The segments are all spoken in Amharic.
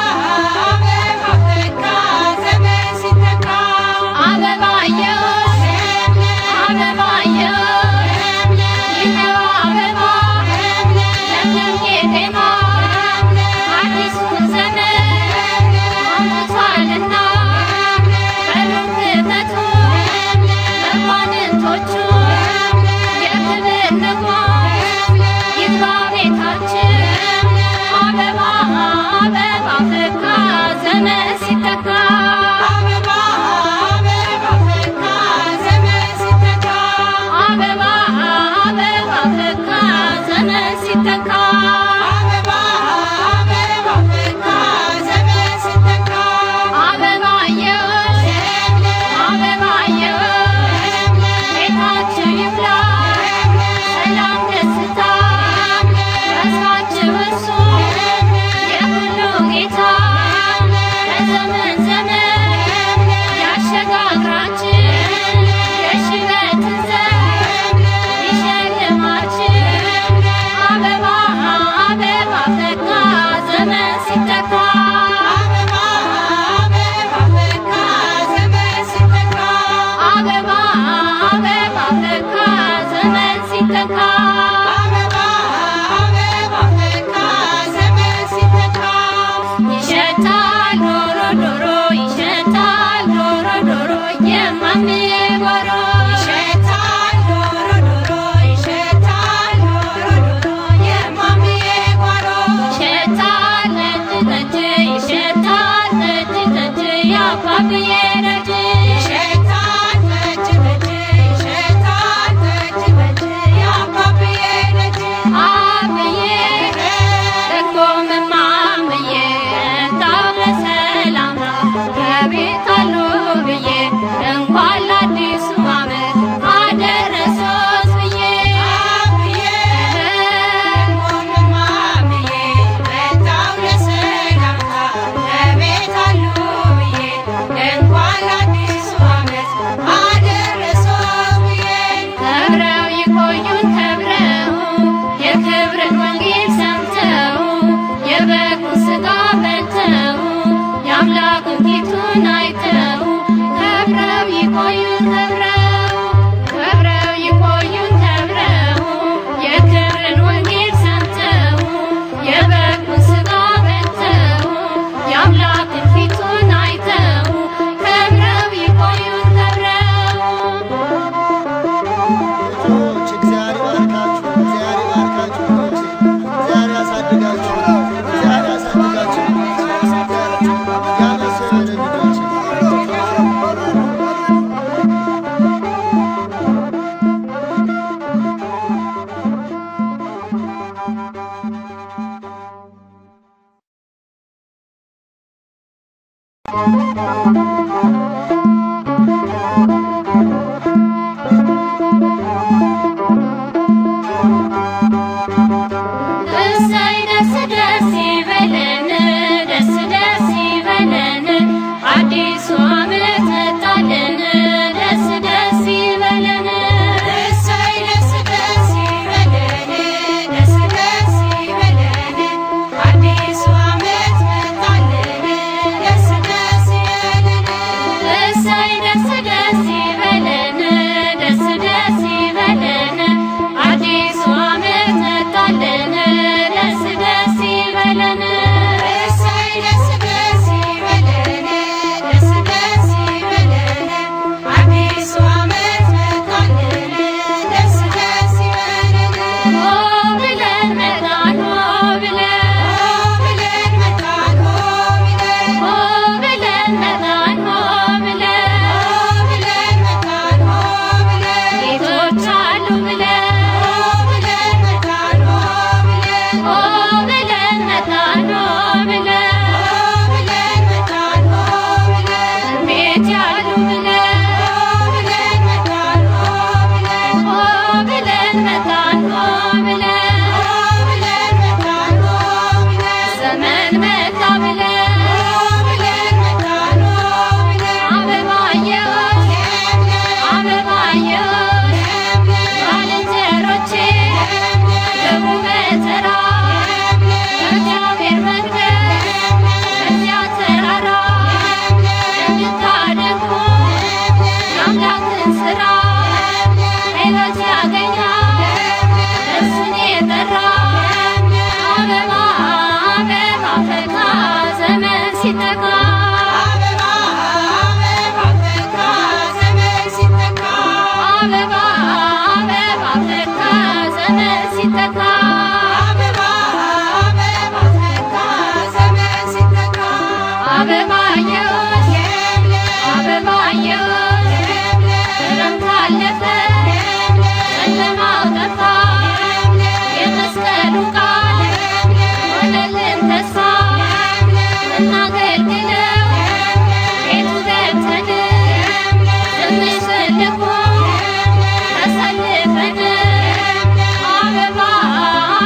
አበባየሁሽ አበባየሁሽ ይኸው አበባ ለምለም ቄጤማ አዲሱን ዘመን አምጥቷልና በሩን ክፈቱ መኳንንቶቹ የክብር ንጉሥ ይግባ ቤታችን አበባ አበባ ፈካ ዘመን ሲተካ አበባ አበባ ፈካ ዘመን ሲተካ ያሳድጋችሁ፣ እግዚአብሔር ያሳድጋችሁ፣ ያነሰ ልጆች እሰይ ደስ ደስ ይበለን ደስ ደስ ይበለን አዲሱ ዓመት መጣልን ደስ ደስ ይበለን እሰይ ደስ ደስ ይበለን ደስ ደስ ይበለን አዲሱ ዓመት መጣልን ደስ ደስ ይበለን እሰይ ደስ ደስ ይበለን ደስ ደስ ይበለን አዲሱ ዓመት መጣልን ደስ ደስ ይበለን እሰይ ደስ ደስ ይበለን ደስ ደስ ይበለን አዲሱ ዓመት መጣልን ደስ ደስ ይበለን ሆ ብለን መጣን ሆ ብለን ሆ ብለን መጣን ሆ ብለን ሆ ብለን መጣን ሆ ብለን ሆ ብለን መጣን ሆ ብለን ጌቶች አሉ ብለን ሆ ብለን መጣን ሆ ብለን ሆ ብለን መጣን ሆ ብለን ሆ ብለን መጣን ሆ ብለን ቤት ያሉ ብለን ሆ ብለን መጣን ሆ ብለን ሆ ብለን መጣን ሆ ብለን ሆ ብለን መጣን ሆ ብለን ዘመን መጣ ብለን ሆ ብለን መጣን ሆ ብለን አበባየሁሽ አበባየሁሽ ባልንጀሮቼ ግቡ በተራ እግዚአብሔር መቅደስ በዚያ ተራራ እንድታደርጉ የአምላክን ሥራ ሕይወት ያገኛል እርሱን የጠራ አበባ አበባ ፈካ ዘመን ሲተካ አበባ አበባ ፈካ ዘመን ሲተካ አበባ አበባ ፈካ ዘመን ሲተካ አበባ አበባ ፈካ ዘመን ሲተካ አበባየሁሽ አበባየሁሽ ክረምት አለፈ ጨለማው ጠፋ የመስቀሉ ቃል ሆነልን ተስፋ እናገልግለው ቤቱ ገብተን ትንሽ ትልቁ ተሰልፈን አበባ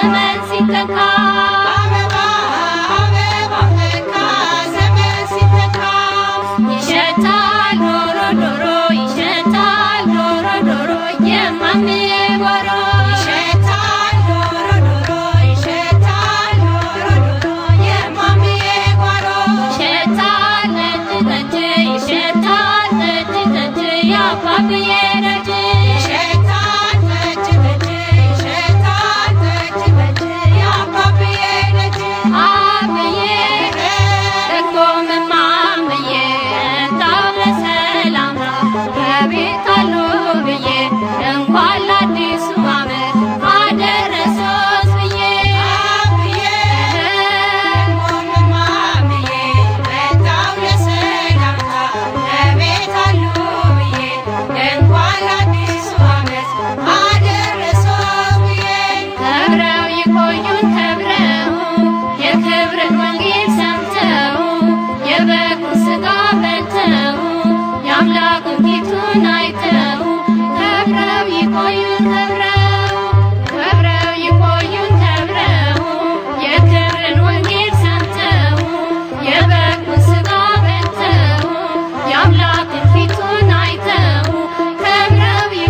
ዘመን ሲተካ አበባ አበባ ፈካ ዘመን ሲተካ ይሸታል ዶሮ ዶሮ ይሸታል ዶሮ ዶሮ የማሜ ጓሮ ይሸታል ዶሮ ዶሮ ይሸታል ዶሮ ዶሮ የማሚዬ ጓሮ ይሸታል ነጭ ጠጅ ይሸታል ነጭ ጠጅ የአባብዬ ደጅ ይሸታል ጠጅ ጠጅ ይሸታል ጠጅ ጠጅ የአባብዬ ደጅ አብዬ ደግሞ ምማምዬ ታው ለሰላምታ በቤት አሉ ብዬ እንኳን ለአዲሱ ዓመት አደረሶት ብዬ አብዬ ማምዬ መጣው ለሰላምታ ለቤት አሉ ብዬ እንኳን ለአዲሱ ዓመት አደረሶት ብዬ ከብረው ይቆዩን ከብረው የክብርን ወንጌል ሰምተው የበጉን ሥጋ በልተው የአምላኩን ፊቱን አይተው ከብረው ይቆዩን ከብረው ከብረው ይቆዩን ከብረው የክብርን ወንጌል ሰምተው የበጉን ሥጋ በልተው የአምላኩን ፊቱን አይተው ከብረው ይ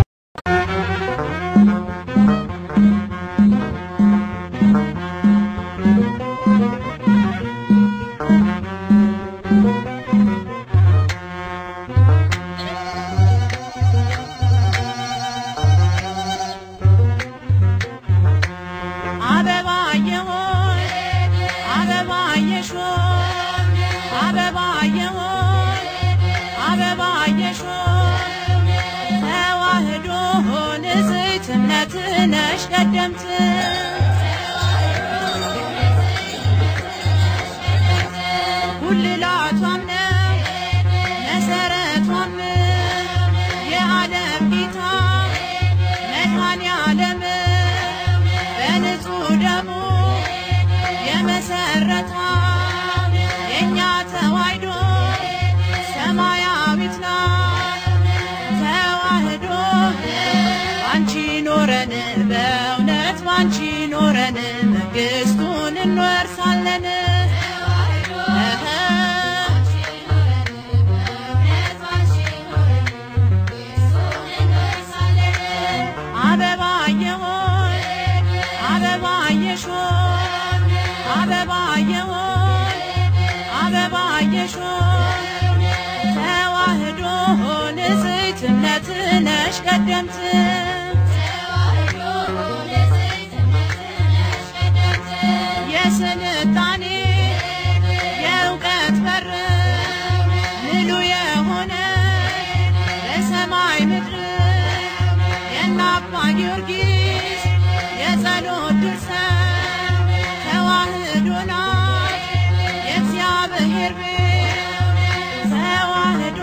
አበባዬ ሆይ አበባዬ ሾይ አበባዬ ሆይ አበባዬ ሾይ ተዋህዶ ንጽሕት እምነት ነሽ ቀደምት ጉልላቷም ነው መሰረቷም የዓለም ጌታ መድኃኔ ዓለም በንጹህ ደሙ የመሰረታ የእኛ ተዋሕዶ ሰማያዊት ናት። ተዋህዶ ባንቺ ኖረን በእውነት ባንቺ ኖረን መንግሥቱን እንወርሳለን። እህ አበባዬ ሆይ አበባዬ ሾይ አበባዬ ሆይ አበባዬ ሾይ ተዋህዶ ንጽሕት እምነት ነሽ ቀደምት የስልጣኔ የእውቀት በር ምሉ የሆነ በሰማይ ምድር የእነ አባ ጊዮርጊስ የጸሎት ድርሰት ተዋህዶ ናት የእግዚአብሔር ቤት ተዋህዶ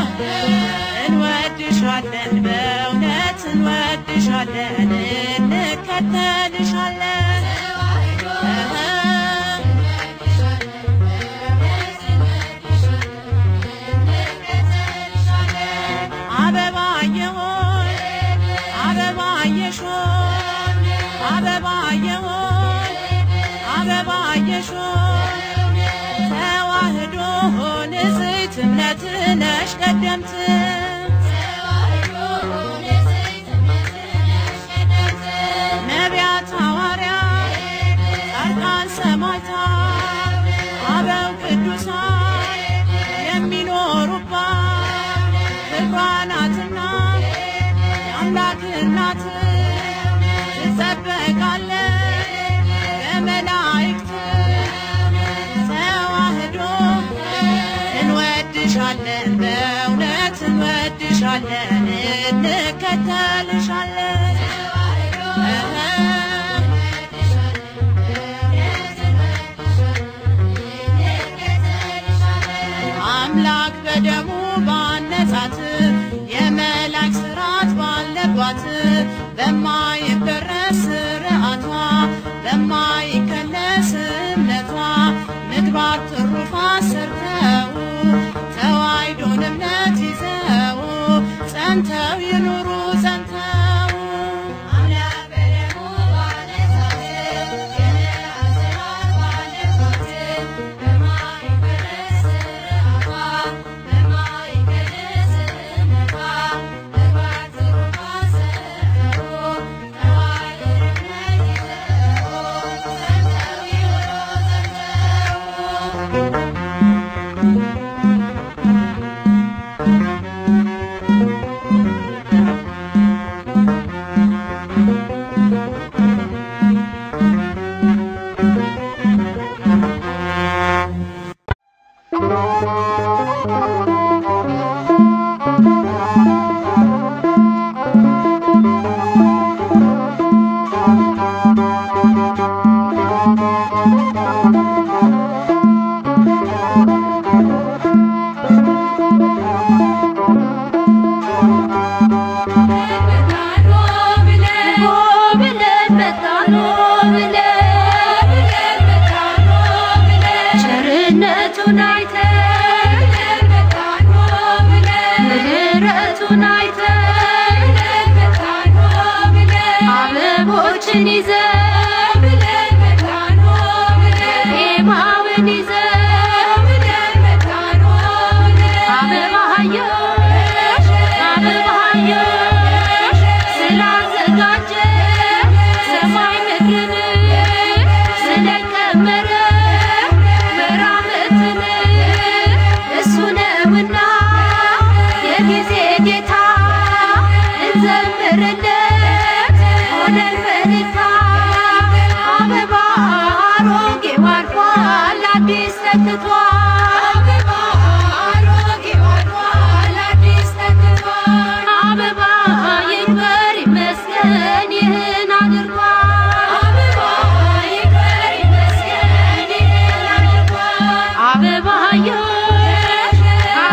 እንወድሻለን በእውነት እንወድሻለን እንከተልሻለን እህ አበባዬ ሆይ አበባዬ ሾይ አበባዬ ሆይ አበባዬ ሾይ ተዋህዶ ንጽሕት እምነት ነሽ ቀደምት ነቢያት ሐዋርያት ጻድቃን ሰማዕታት አበው ቅዱሳን የሚኖሩባት ክብሯ ናትና የአምላክ እናት ትጠበቃለች በመላእክት ተዋህዶ እንወድሻለን በእውነት ዜማውን ይዘን ብለን መጣን ሆ ብለን ዜማውን ይዘን ብለን መጣን ሆ ብለን አበባየሽ አበባየሽ ስላዘጋጀ ሰማይ ምድርን ስለቀመረ መራመትን እሱ ነውና የጊዜ ጌታ እንዘምርለት ሆነን በልታ አበባ አሮጌው አልፏል አዲስ ተክቷል አበባ አሮጌው አልፏል አዲስ ተክቷል አበባ ይክበር ይመስገን ይህን አድርጓል አበባ ይክበር ይመስገን ይህን አድርጓል አበባየሽ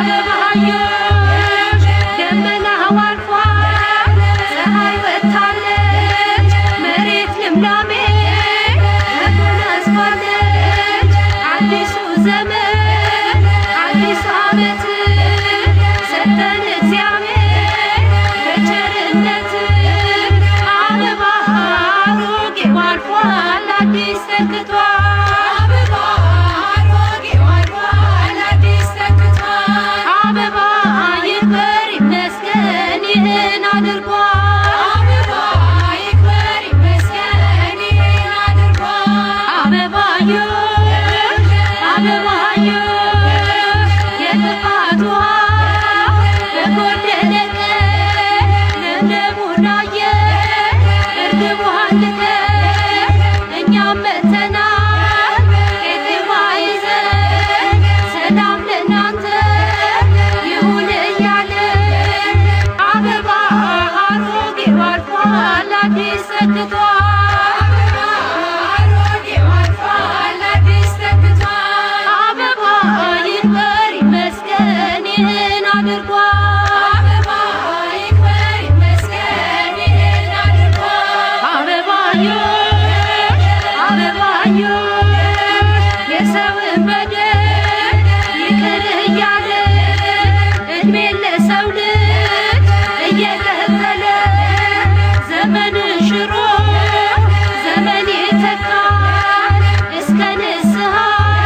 አበባየሽ ደመናው አልፏል ፀሐይ ወጥታለች መሬት ልምላሜ ተጎናጽፋለች አዲሱ ዘመን አዲሱ ዓመት ሰጠን እግዚአብሔር በቸርነት አበባ አሮጌው አልፏል አዲስ ተክቷል አበባ አሮጌው አልፏል አዲስ ተክቷል አበባ ይክበር ይመስገን ይህን አድርጓል አበባ ይክበር ይመስገን ይህን አድርጓል አበባየሽ አበባየሽ የጥፋት ውሃ በጎደለ ቀን ለምለሙን አየን እርግቧን ልከን እኛም መጥተናል ቄጤማ ይዘን ሰላም ለእናንተ ይሁን እያለን አበባ አሮጌው አልፏል አዲስ ተክቷል አሮጌው አልፏል አዲስ ተክቷል አበባ ይክበር ይመስገን ይህን አድርጓል አበባ ይክበር ይመስገን ይህን አድርጓል አበባየሽ አበባየሽ የሰውን በደል ይቅር እያለ እድሜን ለሰው ልጅ እየቀጠለ ዘመንን ሽሮ ዘመን ይተካል እስከ ንስሐ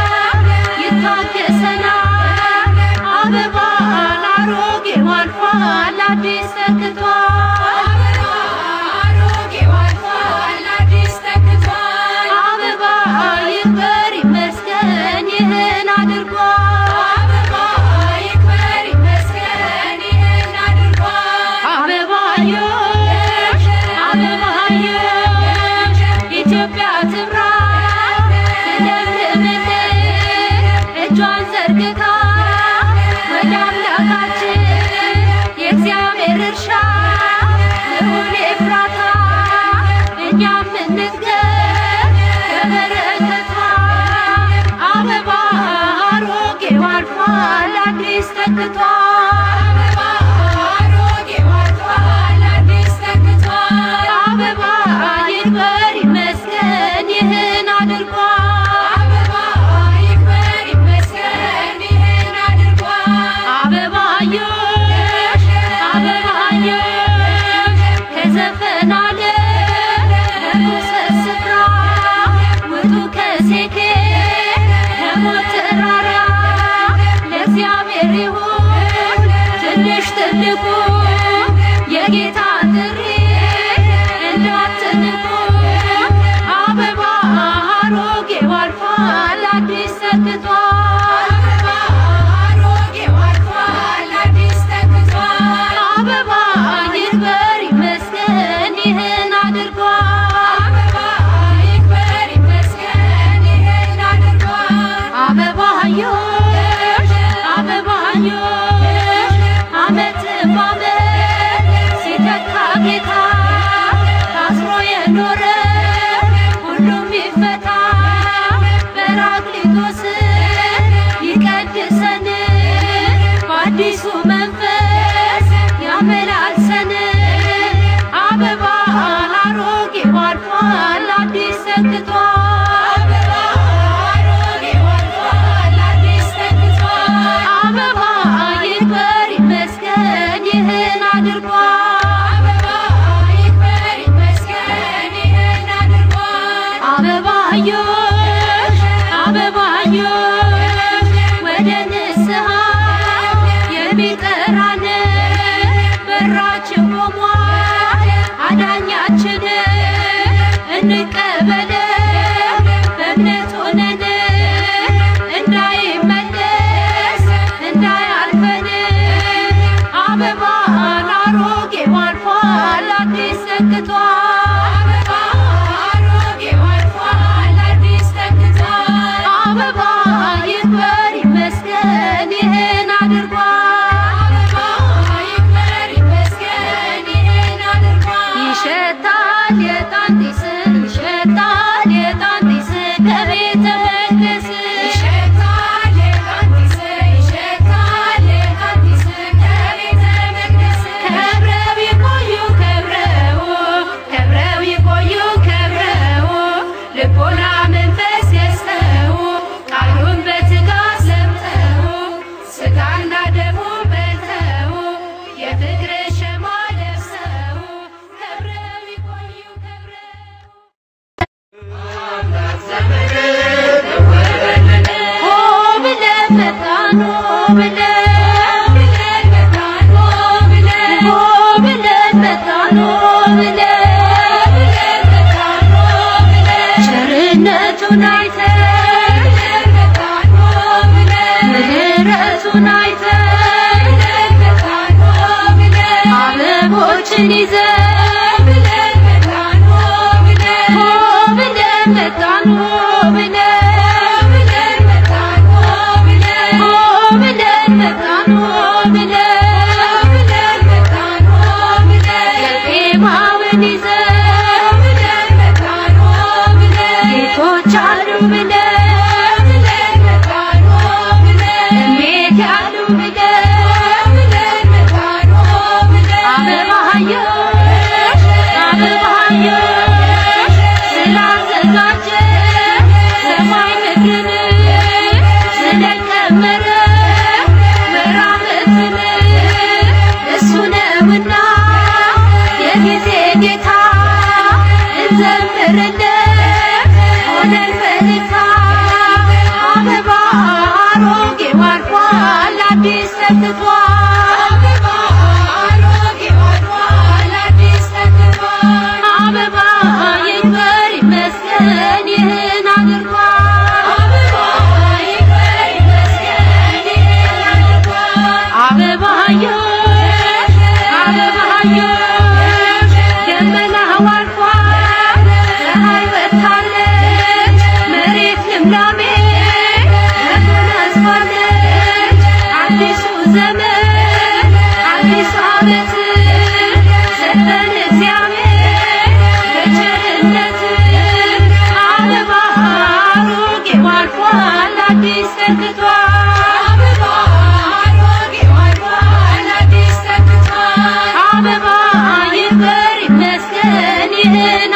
ይታገሰናል አበባ አሮጌው አልፏል አዲስ ተክቷል አበባ አሮጌው አልፏል አዲስ ተክቷል አበባ ይክበር ይመስገን ይህን አድርጓል አበባ ይክበር ይመስገን ይህን አድርጓል አበባየሽ አበባየሽ ኢትዮጵያ ትብራ ትለምልምልን እጇን ዘርግታ ወደ አምላካችን የእግዚአብሔር እርሻ ልሁን ኤፍራታ እኛም እንትገብ በበረከቷ አበባ አሮጌው አልፏል አዲስ ተክቷል አበባ አሮጌው አልፏል አዲስ ተክቷል አበባ ይክበር ይመስገን ይህን አድርጓል አበባ ይክበር ይመስገን ይህን አድርጓል አበባየሽ አበባየሽ ከዘፈን ዓለም ከርኩሰት ስፍራ ውጡ ከሴኬ ከሞት ተራራ ለእግዚአብሔር ይሁን ትንሽ ትልቁ የጌታ ጥሪ እንዳትንቁ አበባ አሮጌ አበባዮሽ አበባዮሽ ወደ ንስሐ የሚጠራን በራችን ቆሟል አዳኛችን እንቀበል በእምነት ሆነን እንዳይመለስ እንዳያልፈን አበባን አሮጌው አልፏል አዲስ ተክቷል አበባ ይክበር ይመስገን ይህን አድርጓል ይሸታል የዕጣን ጢስ ይሸታል የዕጣን ጢስ ከቤተ መቅደስ ከብረው ይቆዩ ከብረው ከብረው ይቆዩ ከብረው ልቦና መንፈስ ገዝተው ቃሉን በትጋት ሰምተው ስጋና ደሙ በልተው የፍቅር ሸማ ለብሰው ከብረው ይቆዩ ከብረው ሆ ብለን መጣን ሆ ብለን ሆ ብለን መጣን ሆ ብለን ቸርነቱን አይተን ምሕረቱን አይተን አበቦችን ይዘን ሆ ብለን መጣን ሆ ብለን ሆ ብለን መጣን ሆ ብለን ቄጤማውን ይዘን ጌቶች አሉ ብለን እሜት ያሉ ብለን አበባዮሽ አበባዮሽ ስላዘጋጀ ሰማይ ምድርን ስለቀመረ ወራመትን እሱ ነውና የጊዜ ጌታ እንዘምርለት ሆነን በልታ አበባ አሮጌው አልፏል አዲስ ተክቷል አበባ ይክበር ይመስገን ይህን አድርጓል አበባዮሽ አበባዮሽ ደመናው አልፏል ፀሐይ ወጥታለች መሬት ልምላሜ ተጎናጽፋለች አዲሱ ዘመን አዲሱ ዓመት ሰጠን እግዚአብሔር በቸርነት አበባ አሮጌው አልፏል አዲስ ተክቷል አበባ ይክበር ይመስገን ይህን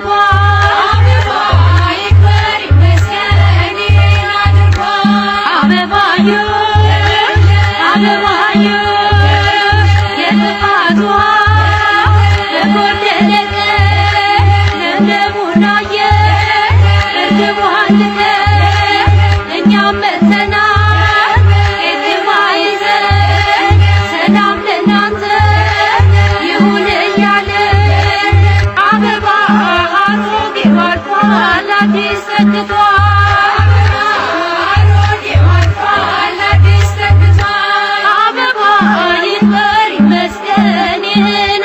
አድርጓል አበባዮሽ አበባዮሽ የጥፋት ውሃ በጎደለ ቀን ለምለሙን አየን እርግቧን ልከን እኛም መጥተናል ቄጤማ ይዘን ሰላም ለእናንተ ይሁን እያለን አበባ አሮጌው አልፏል አዲስ ተክቷል አበባ ይክበር ይመስገን ይህን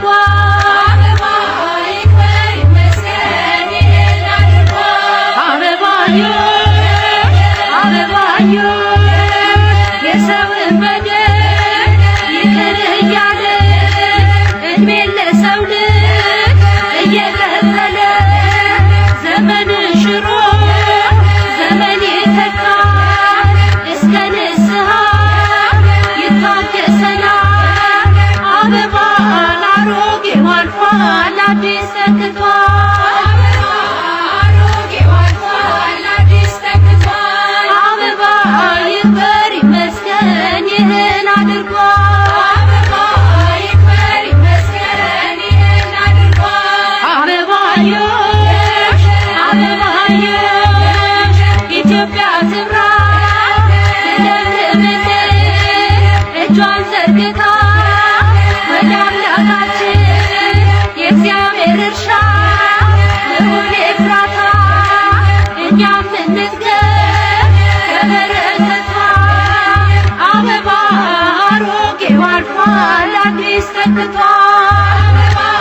አድርጓል አበባዮሽ አበባዮሽ የሰውን በደል ይቅር እያለ እድሜን ለሰው ልጅ እየቀጠለ ዘመንን ሽሮ ዘመን ይተካል እስከ ንስሐ ይታገሰናል አበባ አሮጌው አልፏል አዲስ ተክቷል አበባ ይክበር ይመስገን ይህን አድርጓል አበባዮሽ አበባዮሽ እንድትገብ ከበረከቷ አበባ አሮጌው አልፏል አዲስ ተክቷል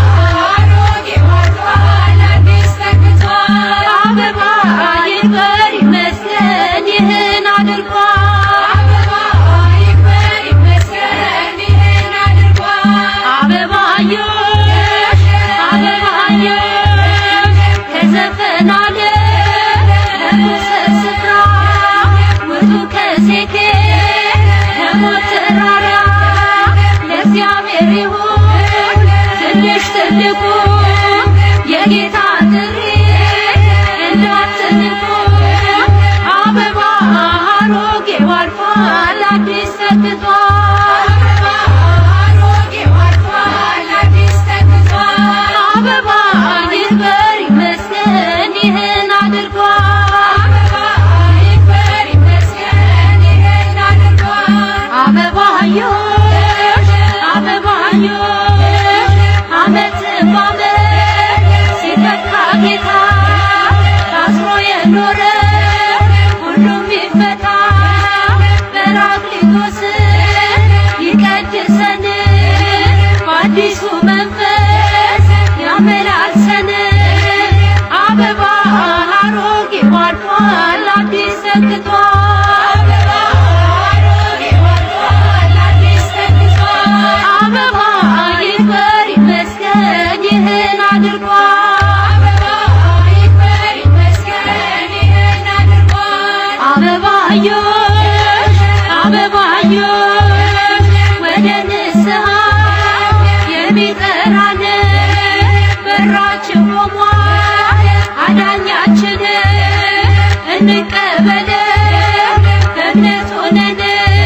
አበባ ይክበር ይመስገን ይህን አድርጓል አበባዮሽ አበባዮሽ ከዘፈን ዓለም ለኩሰ ስፍራ ውጡ ከሴኬ ከሞት ተራራ ለእግዚአብሔር ይሁን ትንሽ ትልቁ የጌታ ጥሪ እንዳትንቁ አበባ አሮጌው አልፏል አዲስ ተክቷል አበባ ይክበር ይመስገን ይህን አድርጓል አበባዮሽ አበባዮሽ አመት በአመት ሲተካ ጌታ ታስሮ የኖረ ሁሉም ይፈታ በራክሊቶስ ይቀድሰን በአዲሱ መንፈስ ያመላልሰን አበባ አሮጌው አልፏል አዲስ ተክቷል አበባ ይክበር ይመስገን ይህን አድርጓል አበባዮሽ አበባዮሽ ወደ ንስሐ የሚጠራን በራችን ቆሟል አዳኛችን እንቀበል በእምነት ሆነን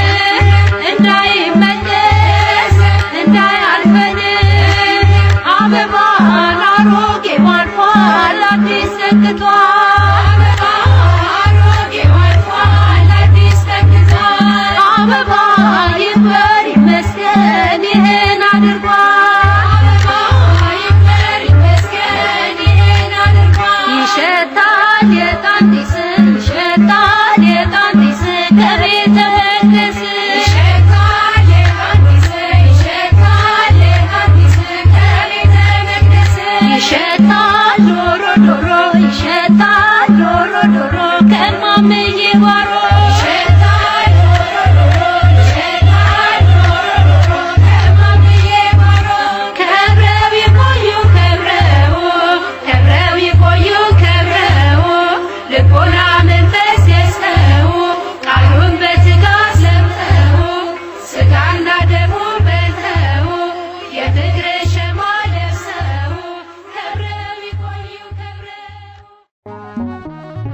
እንዳይመለስ እንዳያልፈን አበባ አሮጌው አልፏል አዲስ ተክቷል አበባ ይክበር ይመስገን ይህን አድርጓል ይሸታል የዕጣን ጢስ ይሸታል የዕጣን ጢስ ከቤተ መቅደስ ይሸታል ዶሮ ዶሮ ይሸታል ዶሮ ዶሮ ከማምዬ ጓሮ ከብረው ይቆዩ ከብረው ከብረው ይቆዩ ከብረው ልቦና መንፈስ ገዝተው ቃሉን በትጋት ሰምተው ስጋና ደሙ በልተው የፍቅር ሸማ ለብሰው ከብረው ይቆዩ ከብረው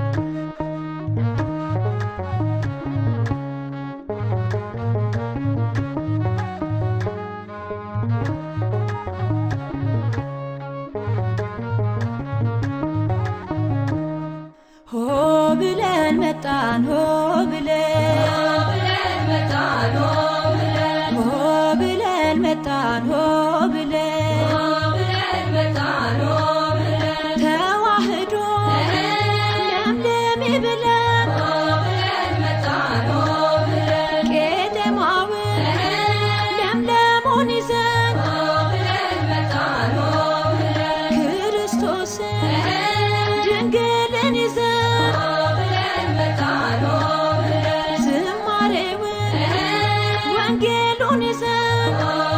ሆ ብለን መጣን ሆ ብለን ሆ ብለን መጣን ሆ ብለን ተዋህዶ ለምለም ብለን ቄጠማውን ለምለሙን ይዘን ክርስቶስን ድንግልን ይዘን ዝማሬውን ወንጌሉን ይዘን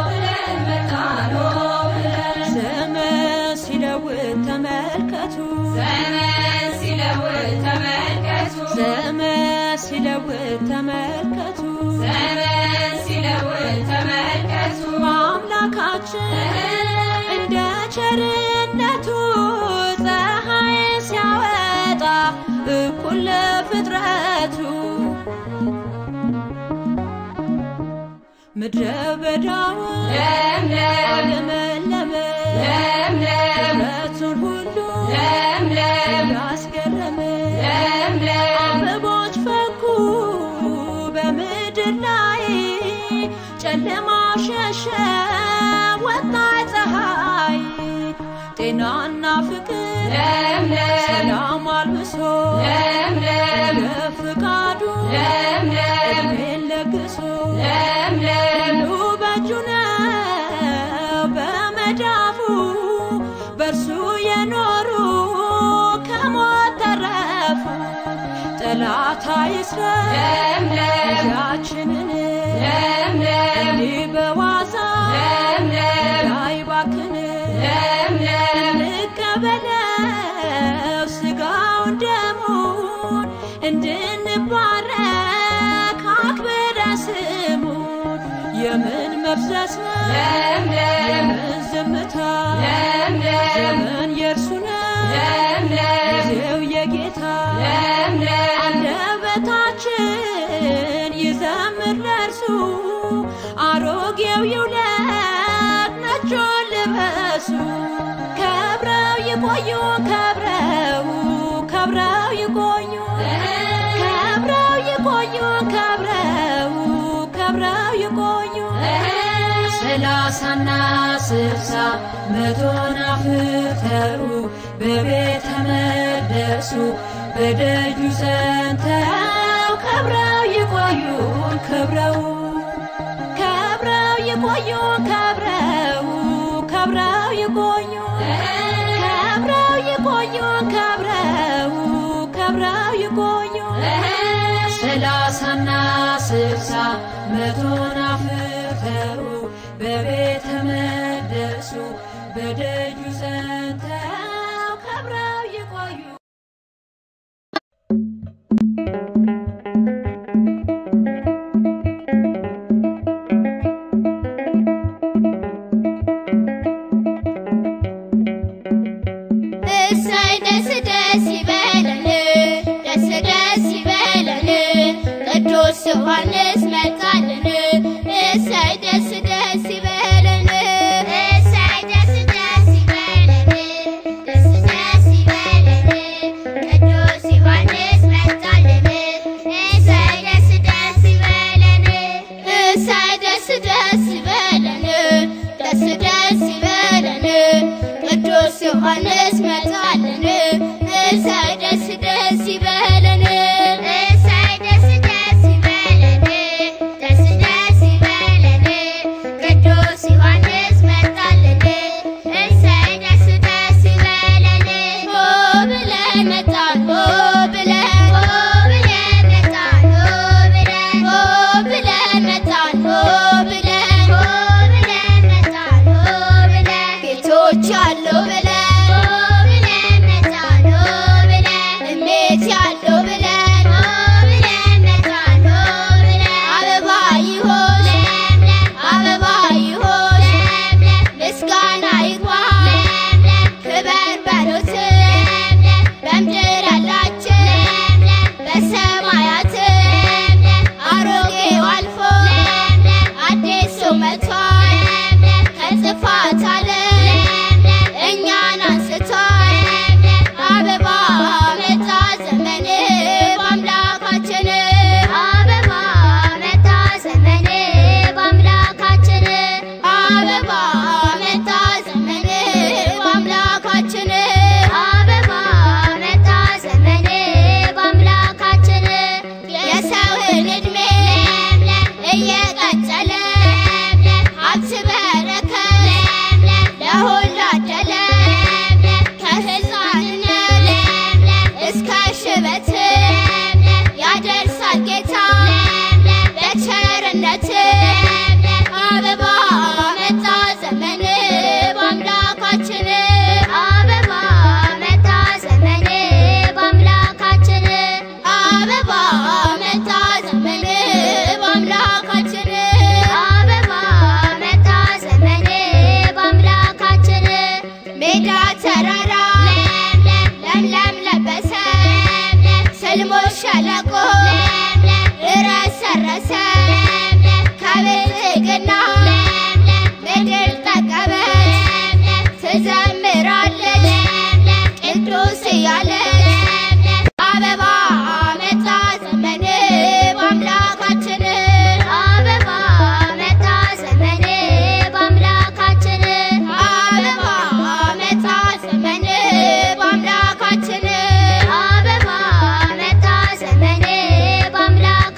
ዘመን ሲለውጥ ተመልከቱ ዘመን ሲለውጥ ተመልከቱ አምላካችን እንደ ቸርነቱ ፀሐይ ሲያወጣ እኩል ለፍጥረቱ ምድረ በዳውን አለመለመ ፍጥረቱን ሁሉ ያስገረመ አበቦች ፈኩ በምድር ላይ ጨለማ ሸሸ ወጣ ፀሐይ ጤናና ፍቅር ሰላም አልብሶ ለምለም እድሜን ለግሶ ለምለም ሁሉ በእጁ ነው በመዳፉ በእርሱ የኖሩ ከሞት ተረፉ። ጠላት አይስረቅ ለምለም ያችንን ለምለም እንዲህ በዋዛ ለምለም አይባክን ለምለም እንቀበለው ስጋውን ደሙን እንድንባረክ አክብረ ስሙን የምን መፍዘስ ነው ለምለም የምን ዝምታ ለምለም ዘመን የእርሱ ነው ለምለም ጊዜው የጌታ ለምለም አንደበታችን ይዘምር ለእርሱ አሮጌው ይውለቅ ነጩን ልበሱ ከብረው ይቆዩ ከብረው ከብረው ይቆዩ ከብረው ይቆዩ ከብረው ከብረው ይቆዩ ሰላሳና ስልሳ መቶን አፍርተው በቤተ መቅደሱ በደጁ ጸንተው ከብረው ይቆዩን ከብረው ከብረው ይቆዩን ከብረው ከብረው ይቆዩን ከብረው ይቆዩን ከብረው ከብረው ይቆዩን ሰላሳና ስልሳ መቶን አፍርተው በቤተ መቅደሱ በደጁ ጸንተው ከብረው ይቆዩ እሰይ ደስ ደስ ይበለን ደስ ደስ ይበለን ቅዱስ ዮሐንስ መጣልን እሰይ ደስ ደስ ይበለን እሰይ ደስ ደስ ይበለን ደስ ደስ ይበለን ቅዱስ ዮሐንስ መጣልን እሰይ ደስ ደስ ይበለን እሰይ ደስ ደስ ይበለን ደስ ደስ ይበለን ቅዱስ ዮሐንስ መጣልን እሰይ ደስ ደስ ይበለን እሰይ ደስ ደስ ይበለን ደስ ደስ ይበለን ቅዱስ ዮሐንስ መጣልን እሰይ ደስ ደስ ይበለን ሆ ብለን መጣን ሆ ብለን ሆ ብለን መጣን ሆ ብለን ሆ ብለን መጣን ሆ ብለን ሆ ብለን መጣን ሆ ብለን ጌቶች አለው ብለን ሆ ብለን መጣን ሆ ብለን እሜት ያለው ብለን ሆ ብለን መጣን ሆ ብለን አበባ ይሆን ለምለም አበባ ይሆን ለምለም ምስጋና ይግባ ለምለም ክበር በሉት ለምለም በምድር ያላችሁ ለምለም በሰማያት ለምለም አሮጌው አልፎ ለምለም አዲሱ መጥቷል ለምለም ከጥፋት ዓለም ለምለም እኛን አንስቷል ለምለም አበባ መጣ ዘመን በአምላካችን አበባ መጣ ዘመን በአምላካችን አበባ መጣ ዘመን በአምላካችን አበባ መጣ ዘመን በአምላካችን የሰውን ዕድሜ ለምለም እየቀጠለ ለምለም ሀብት በረከት ለምለም ለሁሉ አደለ ለምለም ከሕፃንነት ለምለም እስከ ሽበት ለምለም ያደርሳል ጌታ ለምለም በቸርነት ለምለም አበባ መጣ ዘመን በአምላካችን አበባ መጣ ዘመን በአምላካችን አበባ መጣ ዘመን በአምላካችን አበባ መጣ ዘመን በአምላካችን ሜዳ ተራራ ለምለም ለምለም ለበሰ ለምለም ስልሞች ሸለቆ ለምለም እረሰረሰ ለምለም ከብልጽግና ለምለም ምድር ጠቀመች ለምለም ትዘምራለች ለምለም ቅዱስ እያለች ለምለም አበባ መጣ ዘመን በአምላካችን አበባ መጣ ዘመን በአምላካችን አበባ መጣ ዘመን በአምላካችን አበባ መጣ ዘመን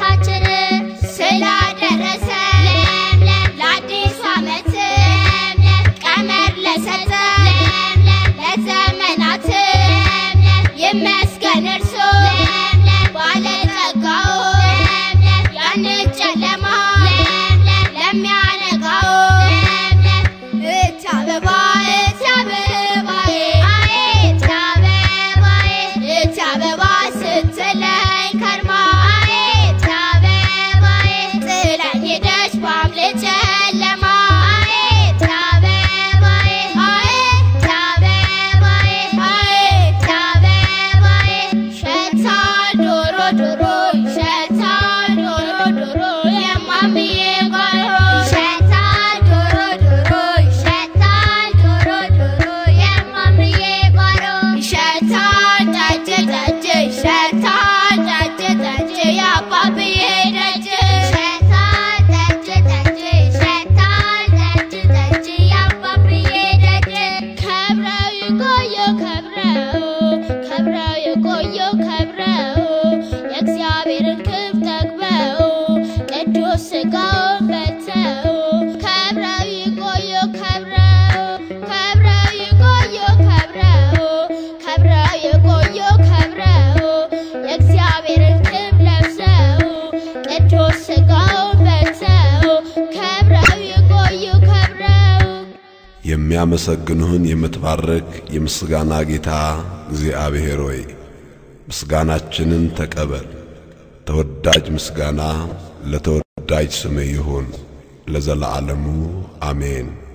ዶሮ ይሸታል ዶሮ ዶሮ የማምዬ ጓሮ ይሸታል ዶሮ ዶሮ ይሸታል ዶሮ ዶሮ የማምዬ ጓሮ ይሸታል ጠጅ ጠጅ ይሸታል ጠጅ ጠጅ የአባብዬ ደጅ ይሸታል ጠጅ ጠጅ ይሸታል ጠጅ ጠጅ የአባብዬ ደጅ ከብረው ይቆዩ ከብረው ከብረው የቆዩ ከብረው የእግዚአብሔርን ክብ ጠግበው ቅዱስ ሥጋውን በልተው ከብረው ይቆዩ ከብረው ከብረው ይቆዩ ከብረው ከብረው የቆዩ ከብረው የእግዚአብሔርን ክብ ለብሰው ቅዱስ ሥጋውን በልተው ከብረው ይቆዩ ከብረው የሚያመሰግንህን የምትባርክ የምስጋና ጌታ እግዚአብሔር ሆይ ምስጋናችንን ተቀበል። ተወዳጅ ምስጋና ለተወዳጅ ስምህ ይሁን ለዘለዓለሙ አሜን።